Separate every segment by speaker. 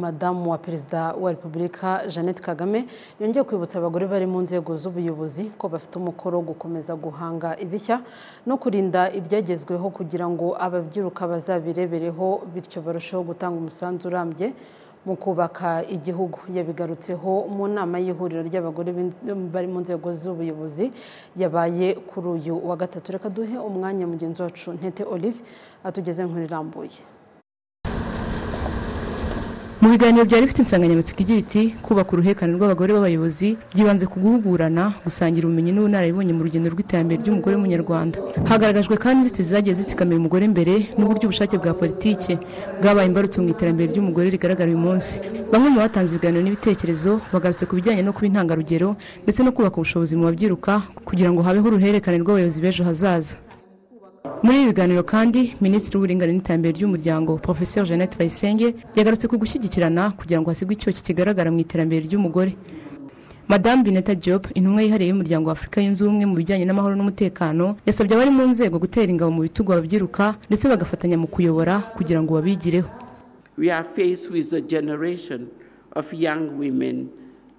Speaker 1: madamu wa perezida wa repubulika jeannette kagame yongeye kwibutsa abagore bari mu nzego z'ubuyobozi ko bafite umukoro wo gukomeza guhanga ibishya no kurinda ibyagezweho kugira ngo ababyiruka bazabirebereho bityo barusheho gutanga umusanzu urambye mu kubaka igihugu yabigarutseho mu nama y'ihuriro ry'abagore bari mu nzego z'ubuyobozi yabaye kuri uyu wa gatatu reka duhe umwanya mugenzi wacu ntete olive atugeze nkuru irambuye
Speaker 2: mu biganiro byari bifite insanganyamatsiko igira iti kubaka uruhekane rw'abagore b'abayobozi byibanze ku guhugurana gusangira ubumenyi n'ubunararibonye mu rugendo rw'iterambere ry'umugore w'umunyarwanda hagaragajwe kandi inzitizi zagiye zitsikamira umugore imbere n'uburyo ubushake bwa politiki bwabaye imbarutso mu iterambere ry'umugore rigaragara uyu munsi bamwe mu batanze ibiganiro n'ibitekerezo bagarutse ku bijyanye no kuba intangarugero ndetse no kubaka ubushobozi mu babyiruka kugira ngo habeho uruhererekane rw'abayobozi b'ejo hazaza muri ibi biganiro kandi minisitiri w'uburinganire n'iterambere ry'umuryango profesor jeannette bayisenge yagarutse ku gushyigikirana kugira ngo hasigwe icyoki kigaragara mu iterambere ry'umugore madamu bineta diop intumwa yihariye y'umuryango wa afurika yunze ubumwe mu bijyanye n'amahoro n'umutekano yasabye abari mu nzego gutera ingabo mu bitugu ababyiruka ndetse bagafatanya mu kuyobora kugira ngo babigireho
Speaker 3: we are faced with a generation of young women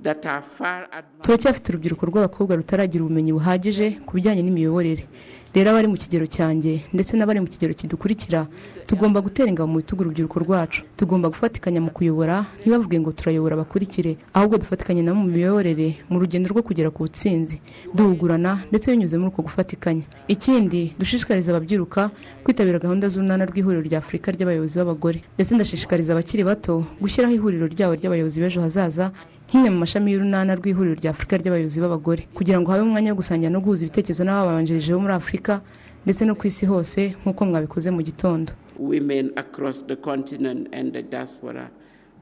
Speaker 3: that are far advanced
Speaker 2: turacyafite urubyiruko rw'abakobwa rutaragira ubumenyi buhagije ku bijyanye n'imiyoborere rero abari mu kigero cyanjye ndetse n'abari mu kigero kidukurikira tugomba gutera ingabo mu bitugu urubyiruko rwacu tugomba gufatikanya mu kuyobora ntibavuge ngo turayobora bakurikire ahubwo dufatikanye nabo mu miyoborere mu rugendo rwo kugera ku butsinzi duhugurana ndetse binyuze muri uko gufatikanya ikindi dushishikariza ababyiruka kwitabira gahunda z'urunana rw'ihuriro rya afurika ry'abayobozi b'abagore ndetse ndashishikariza abakiri bato gushyiraho ihuriro ryabo ry'abayobozi b'ejo hazaza nk'imwe mu mashami y'urunana rw'ihuriro rya afurika ry'abayobozi b'abagore kugira ngo habe umwanya wo gusangira no guhuza ibitekerezo n'ababanjirije bo muri afurika ndetse no ku isi hose nk'uko mwabikoze mu gitondo
Speaker 3: women across the continent and the diaspora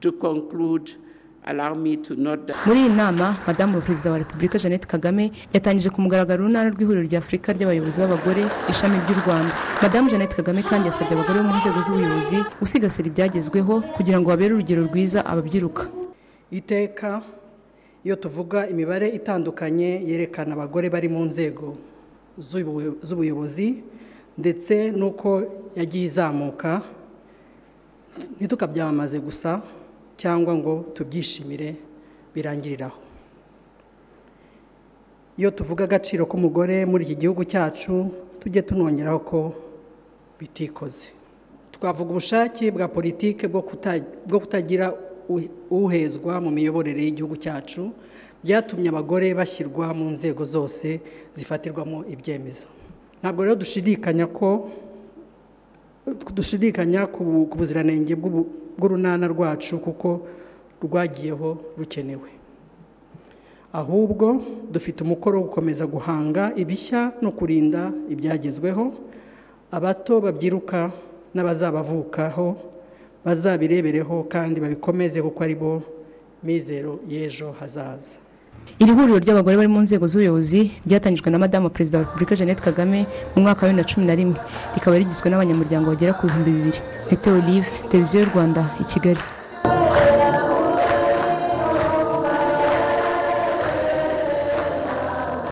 Speaker 3: to conclude allow me to note that
Speaker 2: muri iyi nama madamu wa perezida wa repubulika jeannette kagame yatangije ku mugaragaro urunana rw'ihuriro rya afurika ry'abayobozi b'abagore ishami ry'u rwanda madamu jeannette kagame kandi yasabye abagore bo mu nzego z'ubuyobozi gusigasira ibyagezweho kugira ngo babere urugero rwiza ababyiruka
Speaker 4: iteka iyo tuvuga imibare itandukanye yerekana abagore bari mu nzego z'ubu- z'ubuyobozi ndetse n'uko yagiye izamuka ntitukabyamamaze gusa cyangwa ngo tubyishimire birangirire aho iyo tuvuga agaciro k'umugore muri iki gihugu cyacu tujye tunongeraho ko bitikoze twavuga ubushake bwa politiki bwo kuta- bwo kutagira u- uhezwa mu miyoborere y'igihugu cyacu byatumye abagore bashyirwa mu nzego zose zifatirwamo ibyemezo ntabwo rero dushidikanya ko dushidikanya ku ku buziranenge bw'ubu- bw'urunana rwacu kuko rwagiyeho rukenewe ahubwo dufite umukoro wo gukomeza guhanga ibishya no kurinda ibyagezweho abato babyiruka n'abazabavukaho bazabirebereho kandi babikomeze kuko ari bo mizero y'ejo hazaza
Speaker 2: iri huriro ry'abagore bari mu nzego z'ubuyobozi ryatangijwe na madamu wa perezida wa repubulika jeannette kagame mu mwaka wa bibiri na cumi na rimwe rikaba rigizwe n'abanyamuryango bagera ku bihumbi bibiri ntete olive televiziyo y'u rwanda i kigali